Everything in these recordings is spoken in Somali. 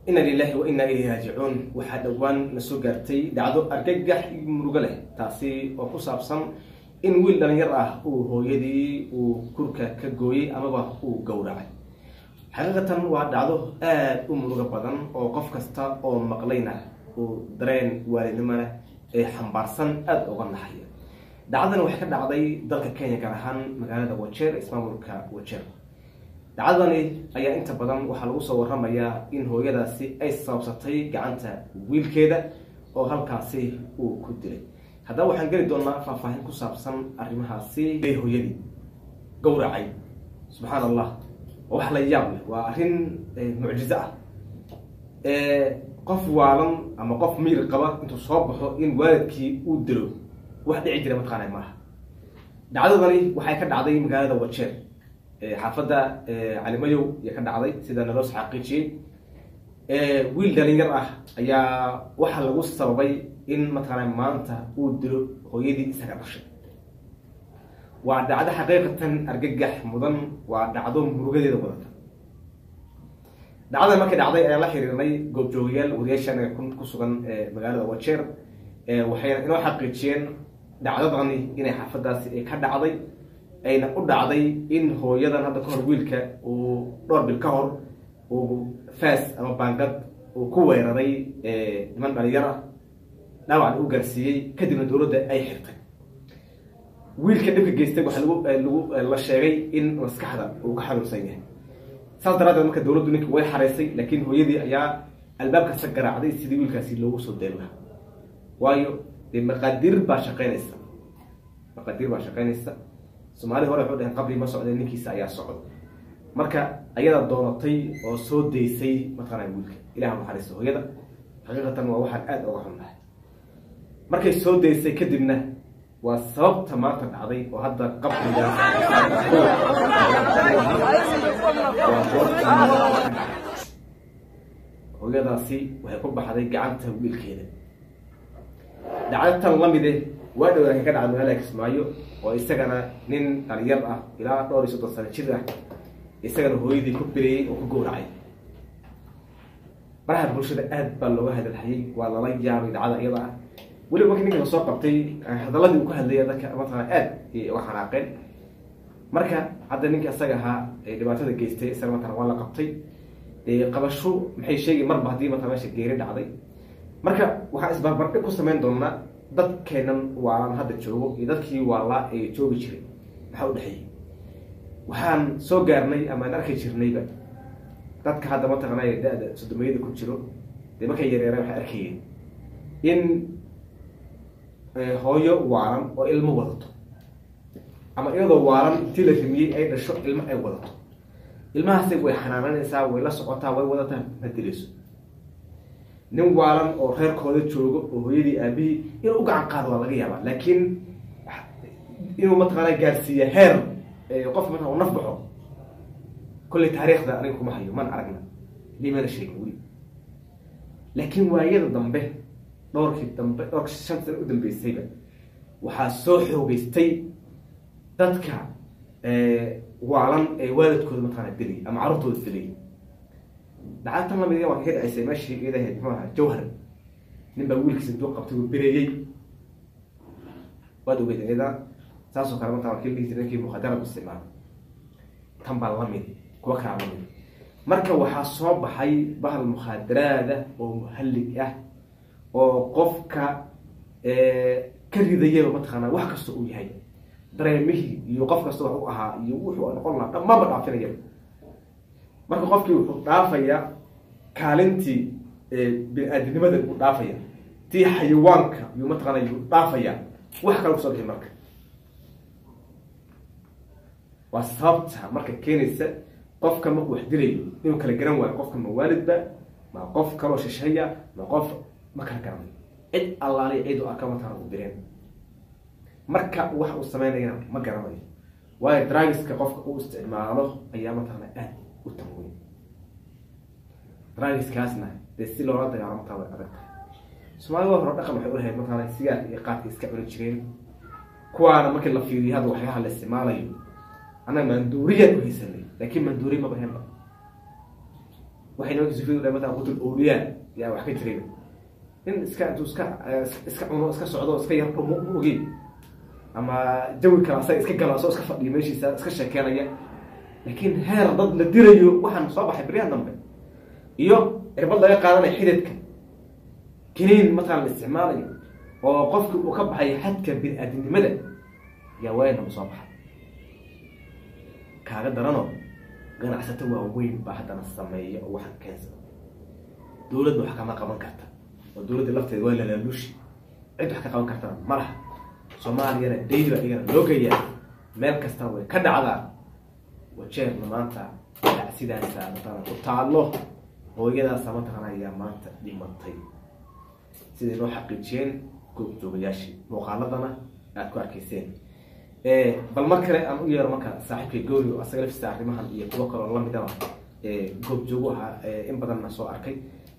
ina lilahi wa inaa ilayhi raajicuun waxaa dhowaan na soo gaartay dhacdo argagax iyo murugo leh taasi oo ku saabsan in wiil dhalinyar ah uu hooyadii uu kurka ka gooyey amaba uu gowracay xaqiiqatan waa dhacdo aada u murugo badan oo qof kasta oo maqlayna uu dareen waalidnimona ee xambaarsan aada uga naxaya dhacdadan waxay ka dhacday dalka kenya gaar ahaan magaalada wajeer ismaamulka wajeer dhacdadani ayaa inta badan waxaa lagu soo waramayaa in hooyadaasi ay sababsatay gacanta wiilkeeda oo halkaasi uu ku dilay haddaba waxaan geli doonaa faahfaahin ku saabsan arrimahaasi hooyadii gowracay subxaan allah waa wax la yaab leh waa arrin mucjizo ah qof waalan ama qof miir qaba intuu soo baxo in waalidkii uu dilo wax dhici jira mataqaana maaha dhacdadani waxay ka dhacday magaalada wajeer xaafadda calimayow ayaa ka dhacday sida naloo xaqiijiyey wiil dhalinyar ah ayaa waxaa lagu sababay in mataqaana maanta uu dilo hooyadii isaga dhashay waa dhacdo xaqiiqatan argagax mudan waa dhacdo murugadeeda wadata dhacdada markay dhacday ayaan la xiriirnay goobjoogayaal wariyaashaanaga ku sugan magaalada wajeer waxayna inoo xaqiijiyeen dhacdadani inay xaafadaasi ay ka dhacday ayna u dhacday in hooyadan hadda kahor wiilka uu dhowr bil ka hor uu faas ama baangad uu ku weeraray niman dhalinyar ah dhaawacan u gaarsiiyey kadibna dowladda ay xirtay wiilka dhibka geystay waxaa lagu lagu la sheegay in maskaxda uu ka xanuunsan yahay saas daraadeed marka dowladdu ninka way xareysay laakiin hooyadii ayaa albaabkasa garaacday sidii wiilkaasi loogu soo deen lahaa waayo dee maqaadiir baa shaqeynaysa maqaadiir baa shaqeynaysa soomaalida hore waxu dhaheen qabri ma socdeen ninkiisa ayaa socda marka ayadaa doonatay oo soo daysay mataqaana wiilka ilaha naxariista hooyada xaqiiqatan waa waxaan aada uga xunnahay markay soo daysay kadibna waa sababta maanta dhacday oo hadda qabriga hooyadaasi waxay ku baxday gacanta wiilkeeda dhacdatan lamide waa dhowraaka ka dhacda magaalada kismaayo oo isagana nin dhalinyar ah ilaa dhowr iyo soddon sano jir ah isagana hooyadii ku bireeyey oo ku gowracay baraha bulshada aad baa looga hadalhayay waa lala yaabay dhacda iyada ah weliba markii ninka lasoo qabtay hadaladii uu ka hadlaya dadka mataqana aad ayay uga xanaaqeen marka hadda ninka isaga ahaa ee dhibaatada geystay isaga mataqana waa la qabtay dee qabasho maxay sheegi marba haddii mataqana meesha geeri dhacday marka waxaan isbarbardhig ku samayn doonaa dadkeenan waalan hadda joogo iyo dadkii waalaa ee joogi jiray maxaa u dhexeeyey waxaan soo gaarnay amaan arki jirnayba dadka hadda mataqana da-da sodomayada ku jiro dee markay yareereen waxay arkayeen in hooyo waalan oo ilmo wadato ama iyadoo waalan intii la rimiyey ay dhasho ilmo ay wadato ilmahaasi way xanaananaysaa way la socotaa way wadataa ma dilayso nin waalan oo reerkooda joogo oo hooyadii aabihii inuu u gacan qaado waa laga yaabaa laakiin inuu mataqaana gaarsiiya heer qof marka u naf baxo kolley taariikhda aniga kuma hayo man aragna limana sheegin weli laakiin waayada dambe dhowrkii dambe dhowrka shan sana u dambeysayba waxaa soo xoogeystay dadka waalan ee waalidkooda mataqaana dilay ama carruurtooda dilay dhacda tan lamid waa kaga dhacaysay meeshii idahayd muxuu ahaa jawhar nin baa wiilkiisa intuu qabtay uu bereeyey waad ogeyd iyada saasoo kale mataa wakii dhihi jiray ninkii mukhadara isticmaala tan baa lamid kuwa kalaa lamid marka waxaa soo baxay bahal mukhaadaraada oo muhallig ah oo qofka ka ridayaba mataqaana wax kasta uu yahay dareemihii iyo qof kasta wax u ahaa iyo wuxuu noqon lahaa dhammaanba dhaafinaya marka qofkii wuxuu dhaafaya kaalintii bini-aadinimada uu dhaafaya tii xayawaanka yuu mataqaana yuu dhaafaya wax kale kusoo bixi marka waa sababta marka keenaysa qofka markuu wax dilayo inuu kala garan waayo qofka ma waalidba ma qof kaloo shisheeya ma qof ma kala garanayo cid allaaliya cid u arka mataqana u direen marka wax uu sameynayana ma garanayo waayo dragiska qofka uu isticmaalo ayaa mataqana aad u tanweyn dragiskaasna dee si loola dagaalamo taa way adag tahay soomaalida hore dhaqan waxay ulahayd mataqana sigaar iyo qaadka iska cuni jireen kuwaana markii la fiiriyo hadda waxyaha la isticmaalayo annaga maanduuriyaan u haysanay laakiin maanduuriy maba henba waxay nimanka sufiyadu dhahay matalan qutul awliyaa yaa wax ka jiray in iska intuu iska iska cuno iska socdo iska yar dhumo ma ogeyn ama jawi kale asaga iska galo asoo iska fadhiyo meeshiisa iska sheekeenaya laakiin heer dad la dirayo waxaan soo baxay beryahan dambe iyo cirbad laga qaadanayo xididka kiniin matalan la isticmaalayo oo qofki uu ka baxay xadka bini-aadinimada yaa waynaba soo baxay kaaga daranoo ganacsato waaweyn baa haddana sameeya oo waxaan keensada dowladda wax kama qaban karta oo dowladda lafteeda waa lalaaluushi cid wax ka qaban kartana ma laha soomaaliyana daily baa iyagana loo geeyaa meel kasta way ka dhacdaa wajeerna maanta dacsidaasa matalan ku taallo hooyadaasa mataqana ayaa maanta dhimatay siday noo xaqiijiyeen goobjoogayaashii muuqaaladana aada ku arkayseen bal mar kale aan u yeero marka saaxiibkay goori oo asaga laftiisa arrimahan iyo kuwo kaloo lamidaba goobjoogu ahaa in badanna soo arkay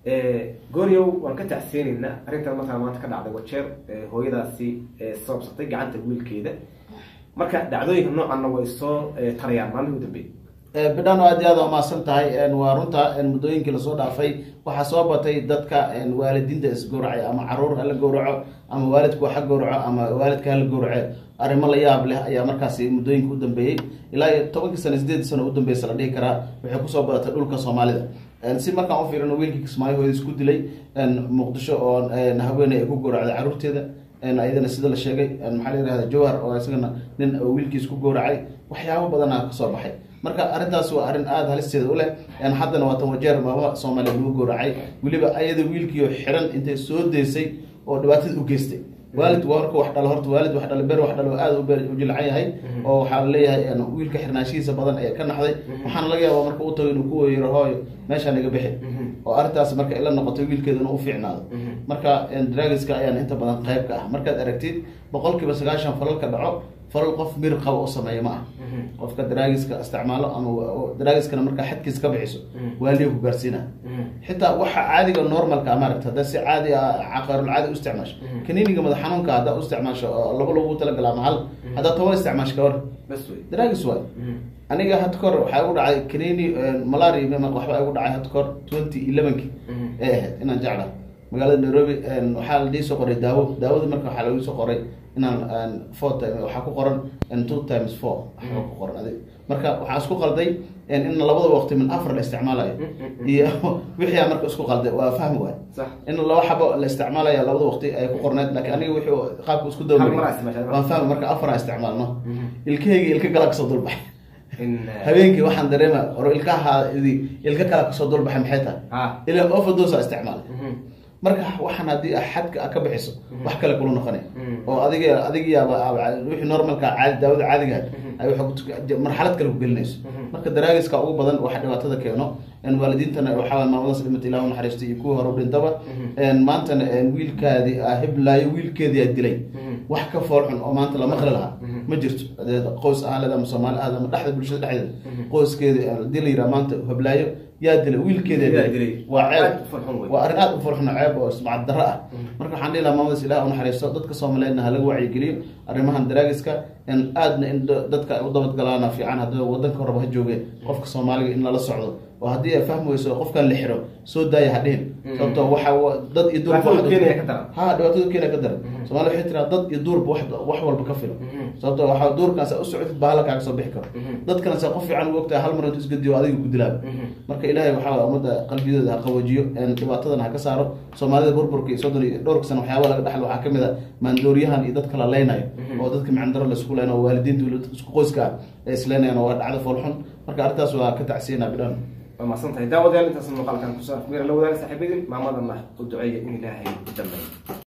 gooryow waan ka tacseenaynaa arrintan markaa maanta ka dhacday wajeer hooyadaasi sababsatay gacanta wiilkeeda marka dhacdooyinka noocanna way soo tarayaan maalmihii u dambeeyey bidhan aad iyo aad waa mahadsan tahay waa runta muddooyinkii lasoo dhaafay waxaa soo batay dadka waalidiinta isgowracay ama caruur hala gowraco ama waalidku ha gowraco ama waalidka hala gowrace arrimo la yaab leh ayaa markaasi muddooyinka u dambeeyey ilaa iyo tobankii sano sideed sano u dambeysa la dhihi karaa waxay kusoo badatay dhulka soomaalida si markaan u fiirino wiilkii kismaayo hooyada isku dilay muqdisho oo haweeney ay ku gowracday caruurteeda ayadana sida la sheegay maxaa la yihahda jawhar oo isagana nin wiilkiis ku gowracay waxyaabo badanaa kasoo baxay marka arrintaas waa arrin aada halisteeda u leh haddana waatan wajeer maama soomaaliya lagu gowracay weliba ayada wiilkiio xiran intay soo deysay oo dhibaatada u geystay waalid warka wax dhalo horta waalid wax dhalo ber wax dhalo aada u jilcan yahay oo waxaa laleeyahay wiilka xirnaashihiisa badan ayaa ka naxday waxaana laga yaaba marka u tago inuu ku weyro hooyo meeshaa naga bixi oo arrintaas marka ila noqotay wiilkeeda inuu u fiicnaado marka dragiska ayaan inta badan qayb ka ah markaad aragtid boqol kiiba sagaashan falalka dhaco falal qof mir qabo oo sameeya ma ah qofka daraagiska isticmaalo ama daraagiskana markaa xadkiis ka bixiso waaliya ku gaarsiina xitaa waxa caadiga normalka maaragta haddaa si caadi ah caqaarul caadi u isticmaasho kaniiniga madax xanuunka haddaa u isticmaasho laba lagu talagala ama hal haddaa toban isticmaasho kawar daraagis waay aniga had kahor waxaa igu dhacay kaniini malaria waxbaa igu dhacay had kahor twenty elevenki ee ahayd inaan jecla magaalada nairobi waxaa la dhii soo qoray daawo daawada marka waxaa lagu soo qoray inaan four time waxaa ku qoran two times four waxaa ku qoran adig marka waxaa isku qalday in labada waqti min afar la isticmaalayo iyo wixii marka isku qalday waa fahmi waay in laba xabo la isticmaalaya labada waqti ay ku qorneed laakiin aniga wixii qaabka isku dawmari waan fahmi marka afar aan isticmaalno ilkahayga ilka gala kasoo dulbaxay habeenkii waxaan dareema oro ilkaha ilka kala kasoo dulbaxay maxay tahay ilaa overdose isticmaalay marka waxaan haddii xadka ka bixiso wax kale kula noqonay oo adig adigiyaaba wixii normalka caadi daawada caadiga ay marxalad kale ku gelinayso marka daraagiska ugu badan waxa dhibaatada keeno waalidiintana waxaa maamadaas dhimata ilah naxariistay iyo kuwii hore u dhintaba maantana wiilkaadii hiblaayo wiilkeedii dilay wax ka foolxun oo maanta la maqli lahaa ma jirto qoys ahaaleed ama soomaali ahaad ama dhexda bulshada dhexdeeda qoyskeeda hadii la yiraa maanta hiblaayo yaa dilay wiilkeeda dilay waa ceeb waa arrin aada u foolxun ceeb oo ismacad darro ah marka waxaan dhihi lahaa maamadaas ilah u naxariisto dadka soomaaliyeedna halaga wacyigeliyo arrimahan daraagiska aadna in dadka ay u dabadgalaana fiican haddii wadanka horeba ha joogeen qofka soomaaliga in lala socdo oo haddii ay fahmi weyso qofkan la xiro soo daaya ha dhihin sababto waxa dad iyo duurba ha dhibaatada keena ka daran somalia waxay tiraa dad iyo duurba wax walba ka filo sababto waxa duurkan saa u socotid bahala kaaga soo bixi karo dadkana saa qof fiican u ogtahay hal mar intu isgadiyo adiga ku dilaaba marka ilaahay waxaa ummadda qalbiyadooda ha qawajiyo dhibaatadana ha ka saaro soomaalida burburka iyo soddon iyo dhowrka sana waxyaaba laga dhexlo waxaa kamid a maandooriyahan iyo dadka la leynayo oo dadka micandaro laisku leynayo waalidiinta isku qoyska ah ee isleynayaan waa dhacdo foolxun marka arrintaas waa ka tacsiyanaa bidhan waa mahadsan tahay daawadayaal intaas muuqaalkan kusoo afmeera la wadaaga saaxiibadin maamadana u duceeya in ilaahay u dambeeyo